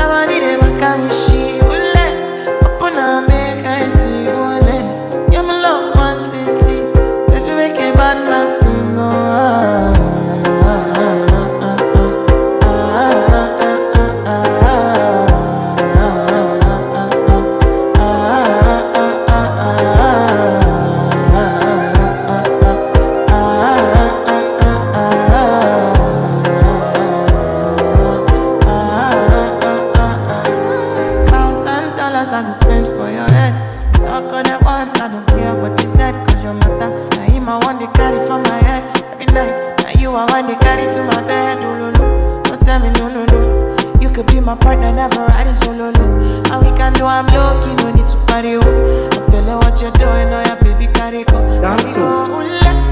your body they make a me she ule. Open up, make I see ule. You my love quantity. If you make a bad man sing, oh ah. ah, ah, ah, ah, ah, ah, Thousand dollars I go spend for your head. Talk on it once, I don't care what you said, cause your matter. Now him I want to carry for my head every night. Now you I want to carry to my bed. Oh, no, no. Don't tell me no, no, no. You could be my partner, never ride it solo. No. And we can do I'm low key, no need to party. Oh. I feel like what you're doing, oh yeah, baby, carry go. Dance Carry go, ooh, la.